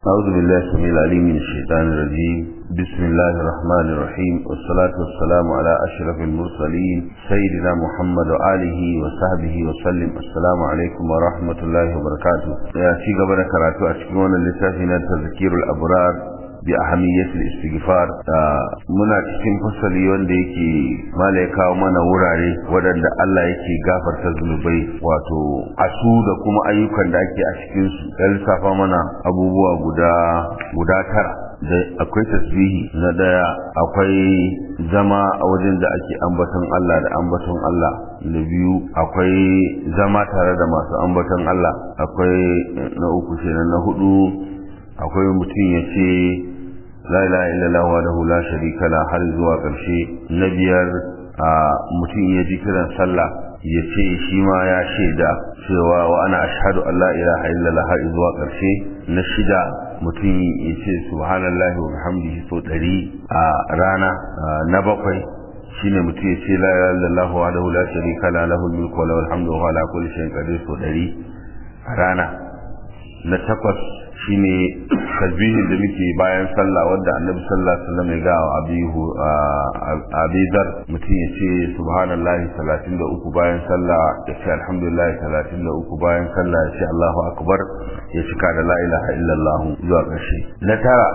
أعوذ بالله السميع العليم من الشيطان الرجيم بسم الله الرحمن الرحيم والصلاة والسلام على أشرف المرسلين سيدنا محمد وآله وصحبه وسلم السلام عليكم ورحمة الله وبركاته يا شيخ قبل كراتو أشكرون لسافنا تذكير الأبرار بأهمية الاستغفار muna cikin fasali wanda yake mala ya kawo mana wurare waɗanda Allah yake gafarta zunubai wato asu da kuma ayyukan da ake a cikin su ya lissafa mana abubuwa guda guda tara da akwai tasbihi na daya akwai zama a wajen da ake ambaton Allah da ambaton Allah na biyu akwai zama tare da masu ambaton Allah akwai na uku kenan na hudu akwai mutum ya ce la ilaha illallah wahdahu la sharika la har zuwa ƙarshe na biyar a mutum ya ji kiran sallah ya ce shi ma ya shaida cewa wa ana ashhadu an la ilaha illallah har zuwa ƙarshe na shida mutum ya ce subhanallahi wa bihamdihi so ɗari a rana na bakwai shine mutum ya ce la ilaha illallah wahdahu la sharika la lahul mulku wa lahul hamdu wa huwa ala kulli shay'in qadir so ɗari a rana na takwas shine tasbihin da muke bayan sallah wanda annabi sallallahu alaihi wasallam ya ga abihu abidar mutum ya ce subhanallahi 33 bayan sallah ya ce alhamdulillah 33 bayan sallah ya ce Allahu akbar ya cika da la ilaha illallah zuwa ƙarshe na tara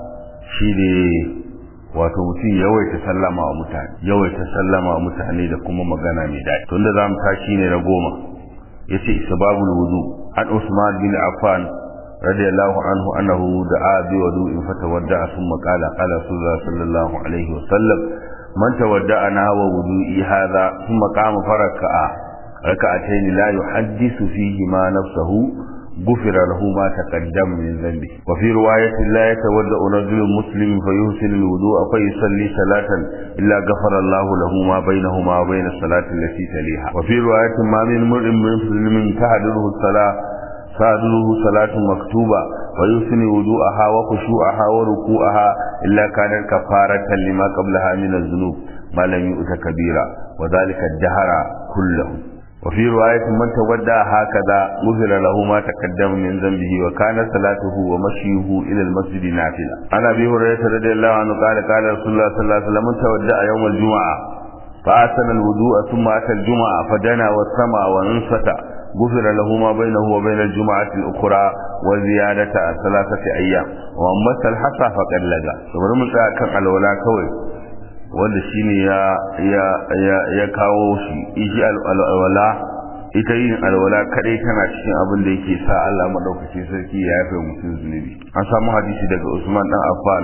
shine wato mutum yawaita sallama wa mutane yawaita sallama wa mutane da kuma magana mai daɗi tunda zamu tashi ne na goma yace isbabul wudu an Usman bin Affan رضي الله عنه أنه دعا بوضوء فتودع ثم قال قال رسول الله صلى الله عليه وسلم من تودع نحو وضوئي هذا ثم قام فركع ركعتين لا يحدث فيهما نفسه غفر له ما تقدم من ذنبه وفي رواية لا يتودع رجل مسلم فيحسن الوضوء فيصلي صلاة إلا غفر الله له ما بينهما وبين الصلاة التي تليها وفي رواية ما من مرء مسلم تهدره الصلاة صادره صلاة مكتوبة ويحسن وضوءها وخشوعها وركوعها إلا كانت كفارة لما قبلها من الذنوب ما لم يؤت كبيرا وذلك الدهر كله وفي رواية من تودع هكذا غفر له ما تقدم من ذنبه وكان صلاته ومشيه إلى المسجد نافلة عن أبي هريرة رضي الله عنه قال قال رسول الله صلى الله عليه وسلم من تودع يوم الجمعة فأحسن الوضوء ثم أتى الجمعة فدنا والسمع وانصت غفر له ما بينه وبين الجمعة الأخرى وزيادة ثلاثة أيام وأما الحصى فقد لقى kamar mun tsaya kan alwala kawai wanda shine ya ya ya ya kawo shi ishi alwala ita yin alwala kadai tana cikin abin da yake sa Allah madaukaki sarki ya yafe mutum zunubi an samu hadisi daga Usman dan Affan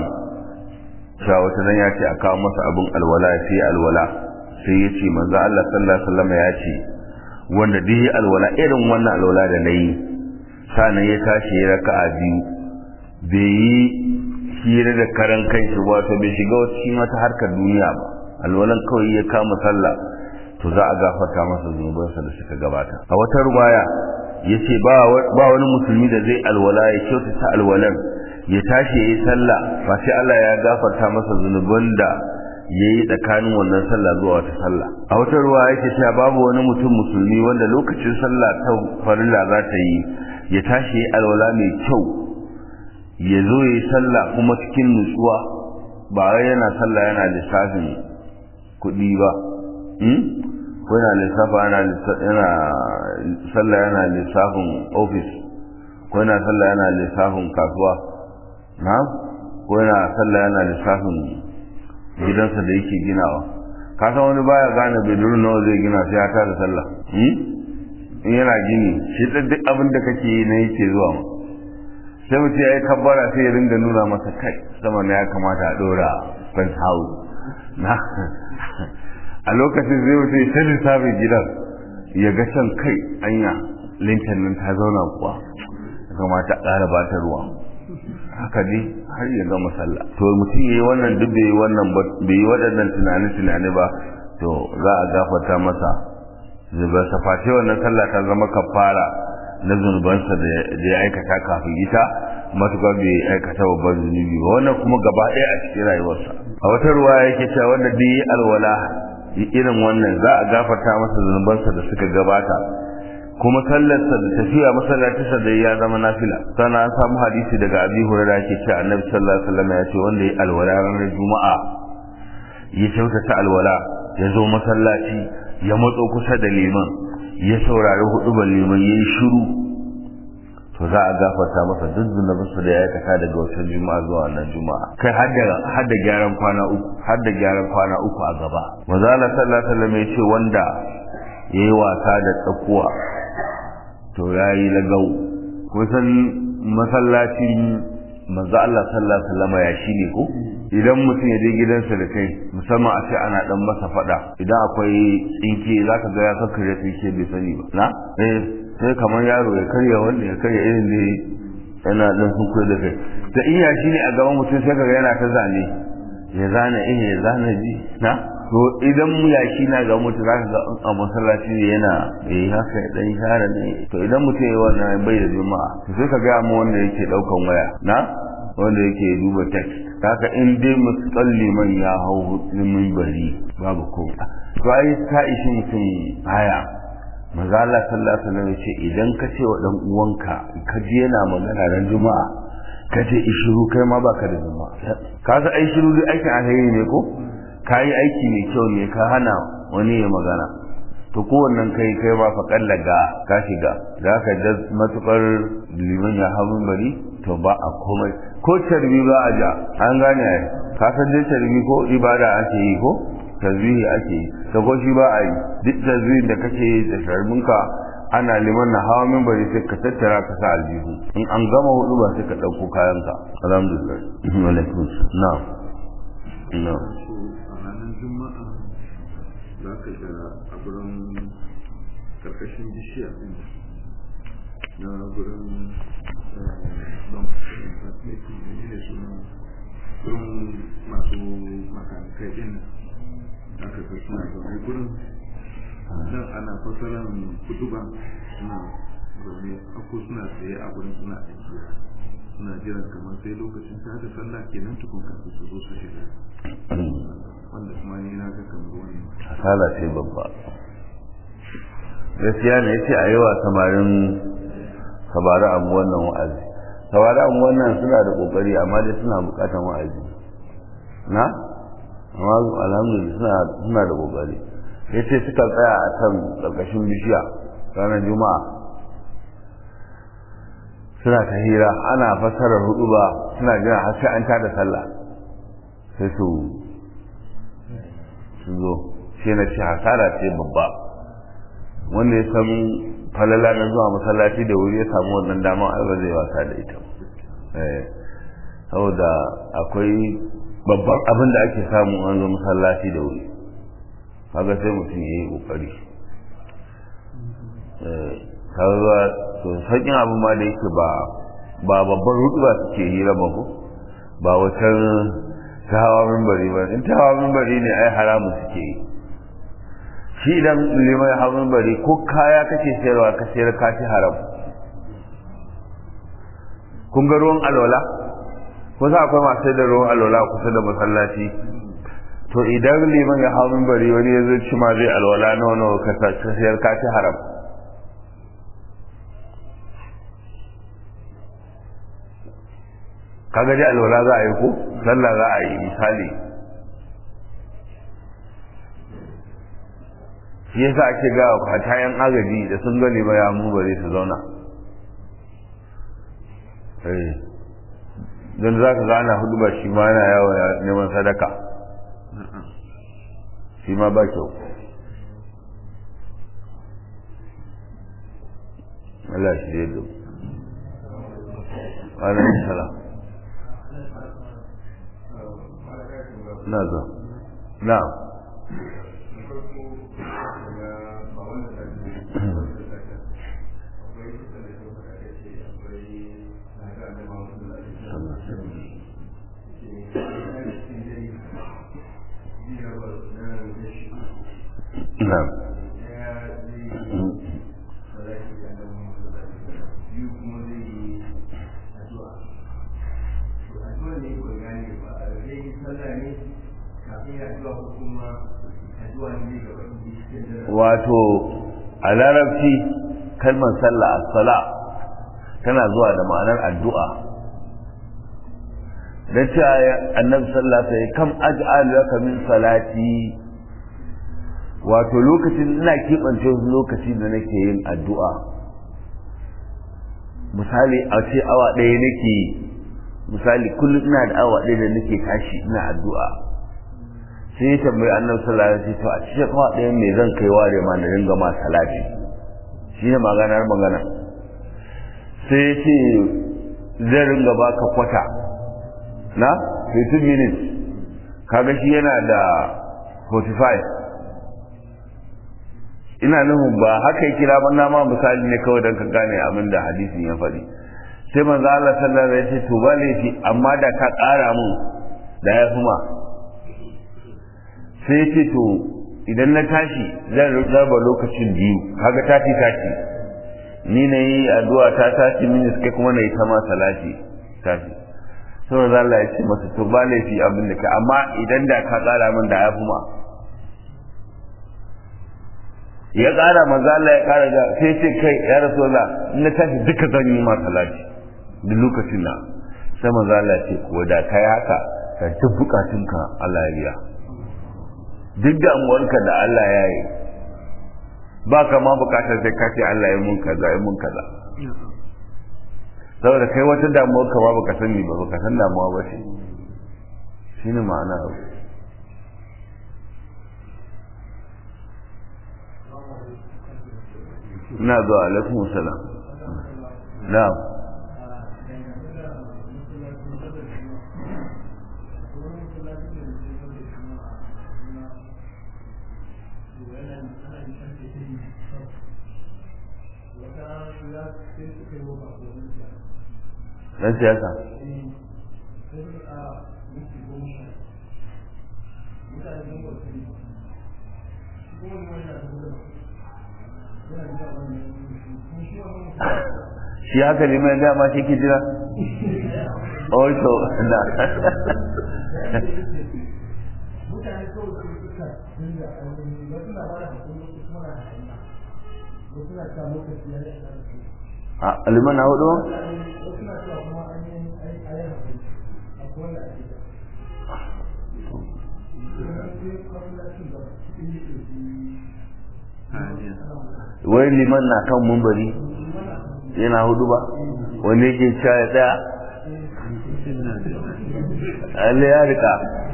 cewa wata nan ya ce a kawo masa abin alwala sai alwala sai ya ce manzo Allah sallallahu alaihi wasallam ya ce wanda duk yi alwala irin wannan alwala da na yi sanan ya tashi ya raka a biyu bai yi hira da karan kai shi wato bai shiga cikin wata harkar duniya ba alwalan kawai ya kama sallah to za a gafarta masa zunubansa da suka gabata a wata ruwaya ya ce ba wani musulmi da zai alwala ya kyautata alwalan ya tashi ya yi sallah ba sai Allah ya gafarta masa zunuban da ya yi tsakanin wannan sallah zuwa wata sallah a wata ruwa yake cewa babu wani mutum musulmi wanda lokacin sallah ta farilla za ta yi ya tashi ya alwala mai kyau ya zo ya yi sallah kuma cikin nutsuwa ba wai yana sallah yana lissafin kuɗi ba ko yana lissafa yana yana sallah yana lissafin ofis ko yana sallah yana lissafin kasuwa na ko yana sallah yana lissafin gidansa da yake ginawa ka san wani baya gane bedroom nawa zai gina sai ya tada sallah in yana gini shi duk abin da kake yi na yake zuwa ma sai mutum ya yi kabbara sai ya ringa nuna masa kai sama na ya kamata a dora fence house na a lokacin zai mutum ya sani sabon gidan ya ga can kai anya lintan nan ta zauna kuwa ya kamata a ƙara ba ta ruwa haka dai har ya gama sallah to mutum yayi wannan duk bai wannan bai yi waɗannan tunani tunani ba to za a gafarta masa zubansa face wannan sallah ta zama kafara na zunubansa da ya aikata kafin ita matuƙar bai aikata babban zunubi ba wannan kuma gaba ɗaya a cikin rayuwarsa a wata ruwa yake cewa wanda duk yi alwala irin wannan za a gafarta masa zunubansa da suka gabata kuma sallarsa da tafiya masallacinsa da ya zama nafila sannan an samu hadisi daga abi hurairah yake cewa annabi sallallahu alaihi wasallam ya ce wanda ya alwala ranar juma'a ya kyautata alwala ya zo masallaci ya matso kusa da liman ya saurari hudubar liman ya yi shiru to za a gafarta masa duk zunubinsa da ya aikata daga wata juma'a zuwa wannan juma'a kai har da gyaran kwana uku har da gyaran kwana uku a gaba maza Allah sallallahu alaihi wasallam ya ce wanda yayi wasa da tsakuwa to yayi lagau kusan masallacin manzo Allah sallallahu alaihi wasallam ya shine ko idan mutum ya je gidansa da kai musamman a ce ana dan masa fada idan akwai tsinke zaka ga ya kakkare tsinke bai sani ba na eh sai kamar yaro ya karya wanda ya karya irin da yana dan sun da kai da iya shine a gaban mutum sai kaga yana ta zane ya zana eh ya zana ji na to idan mu yaki na ga mutum zaka ga a masallaci ne yana eh haka ya dan share ne to idan mutum ya wannan bai da juma'a to sai ka ga mu wanda yake daukan waya na wanda yake duba text haka in dai musalli man ya hau min bari babu ko to ai ka ishi mutum haya manzo Allah sallallahu alaihi wasallam ce idan ka ce wa dan uwanka ka je yana magana ran juma'a ka ce ishiru kai ma baka da juma'a ka ga ai shiru duk aikin alheri ne ko kai aiki mai kyau ne ka hana wani ya magana to kowannan kai kai ma fa kallaga ka shiga da ka da matukar liman ya hawo bari to ba a komai ko tarbi ba a ja an gane ai ka san dai tarbi ko ibada ake yi ko tasbihi ake yi ta ko shi ba a yi duk tasbihin da kake yi da tarbinka ana liman na hawa min bari sai ka tattara ka sa aljihu in an gama hudu ba sai ka ɗauko kayanka alhamdulillah alaikum na'am na'am juma'a za ka ga a gurin karkashin bishiya din na gurin don ne suna gurin masu makanikai din aka ga suna zaune gurin nan ana fasaran kutuba suna zaune ako suna tsaye a gurin suna aiki suna jiran kamar sai lokacin ta da sallah kenan tukun kafin su zo su shiga wanda kuma ni na ga kamar wani hasala ce babba gaskiya ne yace a yi wa samarin sabari abu wannan wa'azi sabari abu wannan suna da kokari amma dai suna bukatan wa'azi na amma alhamdulillah suna suna da kokari yace suka tsaya a kan karkashin bishiya ranar juma'a suna ta hira ana fassarar hudu ba suna jira har sai an tada sallah sai su su zo sai na ce hasara ce babba wanda ya san falala na zuwa masallaci da wuri ya samu wannan dama ai ba zai wasa da ita saboda akwai babban abin da ake samu an zo masallaci da wuri kaga sai mutum ya yi kokari kaga to sakin abin ma da yake ba ba babban hudu ba suke hira ba ko ba wata ta hawa mimbari ba in ta hawa mimbari ne ai haramu suke yi shi idan limai hawa mimbari ko kaya kake sayarwa ka sayar ka ci haram kun ga ruwan alwala ko sa akwai masu da ruwan alwala kusa da masallaci to idan liman ya hawa mimbari wani ya zo ci ma zai alwala nawa nawa ka sayar ka ci haram kaga dai alwala za a yi ko sallah za a yi misali shi yasa ake ga hatayen agaji da sun gani ba ya mu bare su zauna eh dan za ka gana hudu ba shi ma yana yawo neman sadaka shi ma ba kyau Allah shi ya dubu alaihi salam na zo na na wato a larabci kalmar sallah as-sala tana zuwa da ma'anar addu'a da cewa annabi sallah sai kam aj'al laka min salati wato lokacin ina keɓance wasu lokaci da nake yin addu'a misali a ce awa ɗaya nake misali kullum ina da awa ɗaya da nake tashi ina addu'a sai ya tambayi annabi sallallahu alaihi wasallam to a cikin awa ɗaya me zan kai ware ma da dinga ma salati shine maganar magana sai ya ce zai ringa baka kwata na 15 minutes kaga shi yana da 45 ina nufin ba haka ya kira ba na ma misali ne kawai don ka gane abin da hadisin ya faɗi sai manzo Allah sallallahu alaihi wasallam ya ce to ba laifi amma da ka ƙara mun da ya fi ma sai ya ce to idan na tashi zan raba lokacin biyu kaga tashi tashi ni na yi addu'a ta tashi mini kai kuma na yi ta ma salati tashi sai manzo Allah ya ce masa to ba laifi abin da ka amma idan da ka ƙara min da ya fi ma ya ƙara manzo Allah ya ƙara da sai ce kai ya rasulullah in na tashi duka zan yi ma salati duk lokacin na sai manzo Allah ce ko da kai haka ka duk bukatunka Allah ya biya duk damuwarka da Allah ya yi ba ka ma bukatar sai ka ce Allah ya mun kaza ya mun kaza saboda kai wata damuwar ka ba baka sani ba baka san damuwa ba ce shine ma'ana ina zuwa alaikum salam na'am dan siyasa shi haka ne mai dama shi ke jira also na a liman na hudu wai liman na kan mumbari yana hudu ba wanda yake cewa ya tsaya Allah ya rika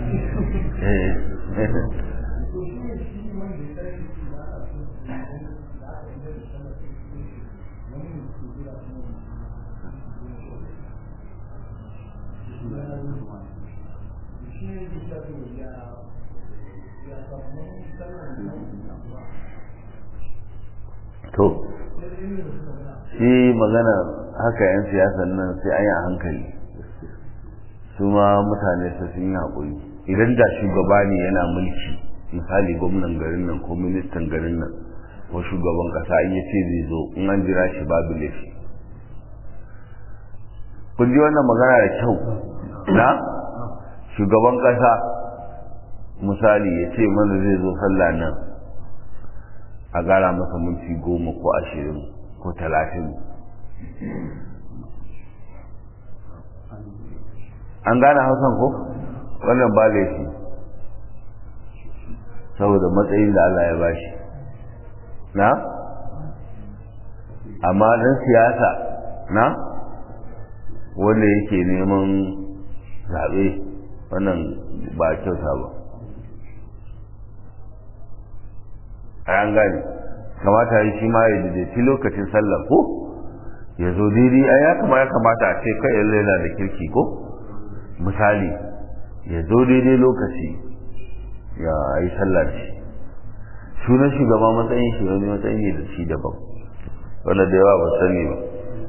to shi magana haka 'yan siyasan nan sai an yi a hankali su ma mutane su sun yi haƙuri idan da shugaba ne yana mulki misali gwamnan garin nan ko ministan garin nan ko shugaban ƙasa in ya ce zai zo in an jira shi babu laifi kun ji wannan magana da kyau na shugaban ƙasa misali ya ce mana zai zo sallah nan a gara masa minti goma ko ashirin ko talatin an gane hausan ko wannan ba laifi saboda matsayin da Allah ya bashi na amma dan siyasa na wanda yake neman zaɓe wannan ba kyauta ba a an gane kamata yi shi ma ya daidaici lokacin sallah ko ya zo daidai a ya kama ya kamata a ce kai yanzu yana da kirki ko misali ya zo daidai lokaci ya yi sallah shi sunan shugaba matsayin shi wani matsayin ne da shi daban wanda da yawa ba sani ba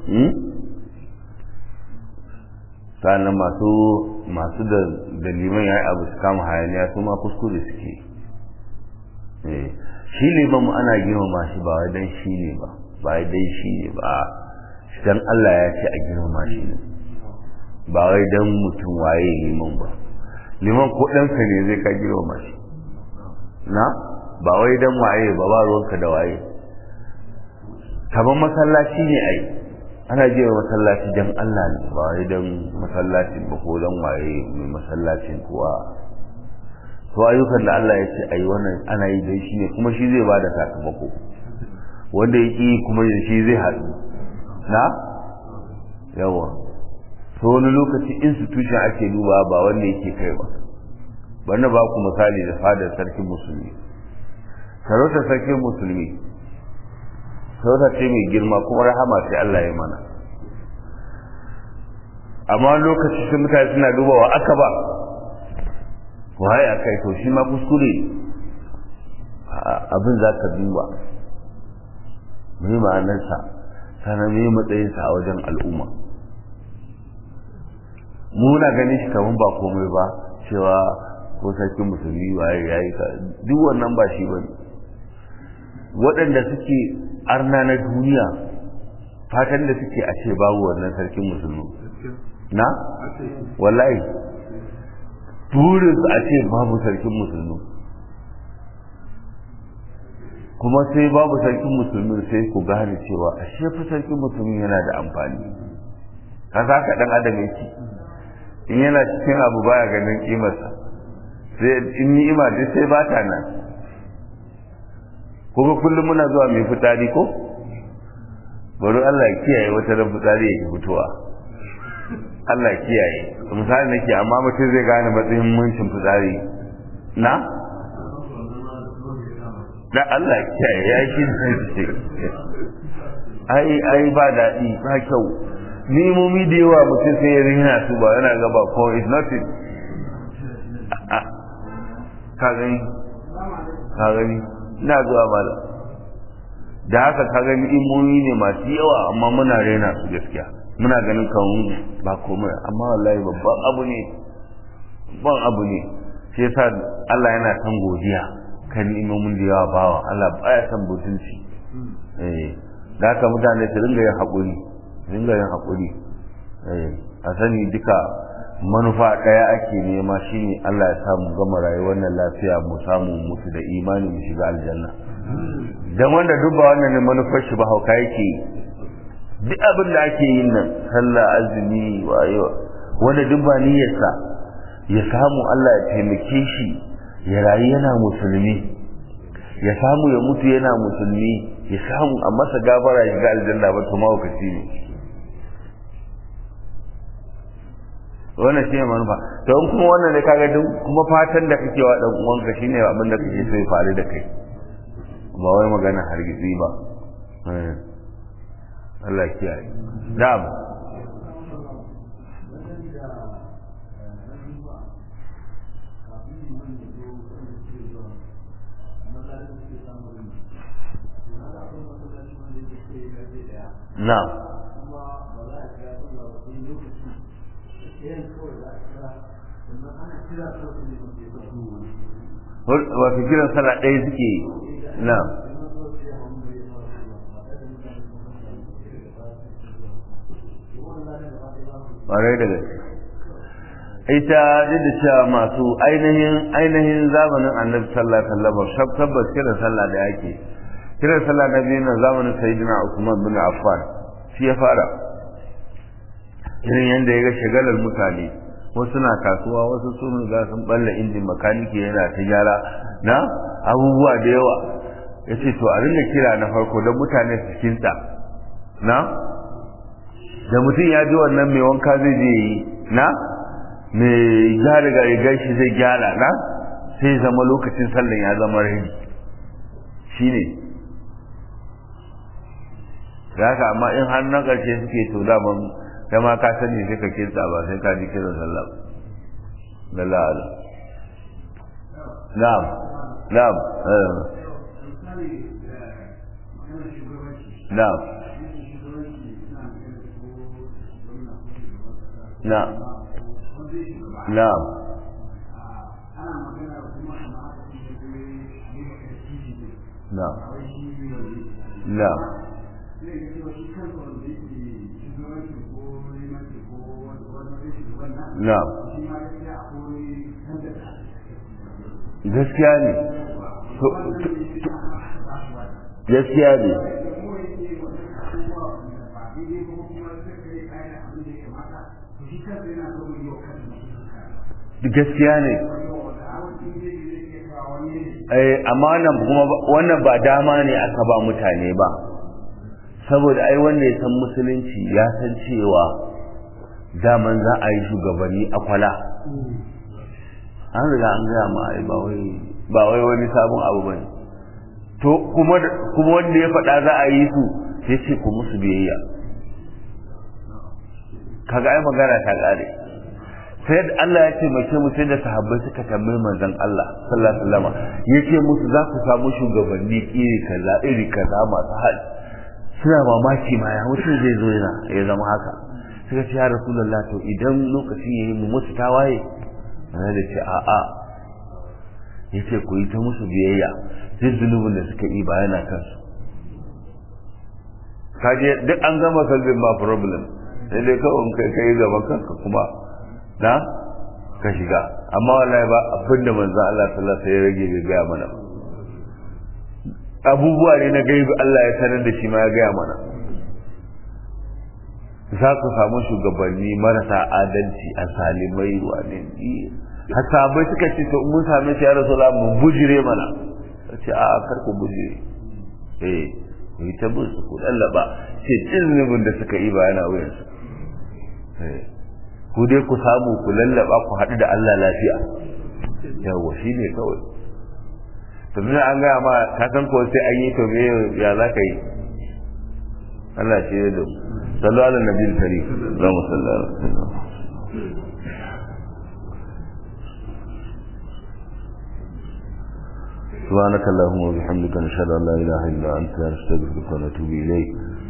sannan masu masu da daliman ya yi abu su kama hayaniya su ma kuskure suke shi liman ana girmama shi ba wai dan shi ne ba ba wai dan shi ne ba dan Allah ya ce a girmama shi ne ba wai dan mutum waye liman ba liman ko ɗanka ne zai ka girmama shi na ba wai dan waye ba ba ruwanka da waye kamar masallaci ne ai ana je masallaci dan Allah ne ba wai dan masallacin ba ko dan waye mai masallacin kuwa to ayyukan da Allah ya ce ayi wannan ana yi dai shi ne kuma shi zai bada sakamako wanda ya ki kuma shi zai haɗu na yawa to wani lokaci institution ake duba ba wanda yake kai ba bana ba ku misali da fadar sarkin musulmi sarautar sarkin musulmi sarauta ce mai girma kuma rahama sai Allah ya mana amma lokaci sai mutane suna duba wa aka ba waye a kai to shi ma kuskure abin za ka duba mai ma'anarsa sannan mai matsayinsa a wajen al'umma muna ganin shi kamar ba komai ba cewa ko sarkin musulmi waye ya yi ka duk wannan ba shi ba waɗanda suke arna na duniya fatan da suke a ce babu wannan sarkin musulmi na wallahi burinsu a ce babu sarkin musulmi kuma sai babu sarkin musulmi sai ku gane cewa a shefi sarkin musulmi yana da amfani haka haka dan adam yake in yana cikin abu baya ganin kimarsa sai in ni'ima duk sai ba ta nan kuma kullum muna zuwa mai fitari ko bari Allah ya kiyaye wata ran fitari yake fitowa Allah ya kiyaye misali nake amma mutum zai gane matsayin muncin fitsari na da Allah ya kiyaye ya yi shi ce ai ai ba daɗi ba kyau nimomi da yawa mutum sai ya rina su ba yana gaba ko is nothing ka gani ka gani ina zuwa malam da haka ka gani imomi ne masu yawa amma muna rena su gaskiya muna ganin kawun ba komai amma wallahi babban abu ne babban abu ne shi yasa Allah yana son godiya kan imomin da yawa bawa Allah baya son butunci eh da haka mutane su ringa yin haƙuri ringa yin haƙuri eh a sani duka manufa ɗaya ake nema shine Allah ya samu gama rayuwar nan lafiya mu samu mutu da imani mu shiga aljanna dan wanda duk ba wannan ne manufar shi ba hauka yake duk abin da ake yin nan sallah azumi wayo wanda duk ba niyyarsa ya samu Allah ya taimake shi ya rayu yana musulmi ya samu ya mutu yana musulmi ya samu a masa gabara ya ga aljanna ba to mawakaci ne wannan shine manufa to in kuma wannan ne kaga duk kuma fatan da kake wa dan uwanka shine abin da kake so ya faru da kai ba wai magana hargitsi ba Allah kiyaye na'am na'am wato kiran sallah ɗaya suke na ƙwarai da gaske ita duk da cewa masu ainihin ainihin zamanin annabi sallallahu alaihi wasallam tabbas kiran sallah da yake kiran sallah na biyu na zamanin sayyidina Usman bin Affan shi ya fara irin yadda ya ga shagalar mutane wasu na kasuwa wasu sun ga sun balla injin makaniki yana ta gyara na abubuwa da yawa ya ce to a ringa kira na farko don mutane su kinta na da mutum ya ji wannan mai wanka zai je yi na mai gyara ga rigar shi zai gyara na sai zama lokacin sallan ya zama rai shi ne da haka amma in har na ƙarshe suke to daman kai ma ka sani sai ka kinsa ba sai ka ji kiran sallah da la'ala na'am na'am na'am na'am na'am na'am na'am na'am gaskiya ne gaskiya ne gaskiya ne amma wannan kuma wannan ba dama ne aka ba mutane ba saboda ai wanda ya san musulunci ya san cewa daman za a yi shugabanni a kwala an riga an gaya ma ai ba wai ba wai wani sabon abu ba ne to kuma kuma wanda ya faɗa za a yi su sai ce ku musu biyayya kaga ai magana ta ƙare sai da Allah ya ce mace mu sai da sahabbai suka tambayi manzon Allah sallallahu alaihi wasallam yace musu za ku samu shugabanni iri kaza iri kaza masu hali suna mamaki ma ya mutum zai zo yana ya zama haka suka ce ya rasulullah to idan lokaci yayi mu musu tawaye ana da ce a a yace ku yi ta musu biyayya duk zunubin da suka yi ba yana kansu kaje duk an gama kalbin ba problem sai dai kawai kai kai gaban kanka kuma na ka shiga amma wallahi ba abinda manzo Allah sallallahu alaihi wasallam ya rage bai gaya mana abubuwa ne na gaibi Allah ya sanar da shi ma ya gaya mana za ku samu shugabanni marasa adalci a salimai wane hasabai suka ce to mun same shi ya rasulullah mun bujire mana ce a kar ku bujire eh ku yi ta bin su ku lallaba ce cin da suka yi ba yana wuyansu eh ku dai ku samu ku lallaba ku haɗu da Allah lafiya yawa shi ne kawai to tun an gaya ma ka san ko sai an yi to me ya za ka yi Allah shi ne da sallu ala nabi karim za mu sallara سبحانك اللهم وبحمدك نشهد ان لا اله الا انت نستغفرك ونتوب اليك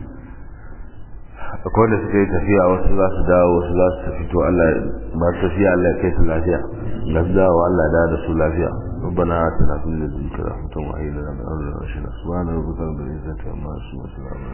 akwai da suka yi tafiya wasu za su dawo wasu za su fito Allah ba su tafiya Allah ya kai su lafiya ga su dawo Allah da da su lafiya ربنا آتنا في الذين رحمة وهي لنا من أمرنا رشدا سبحان ربك رب العزة عما يصفون وسلام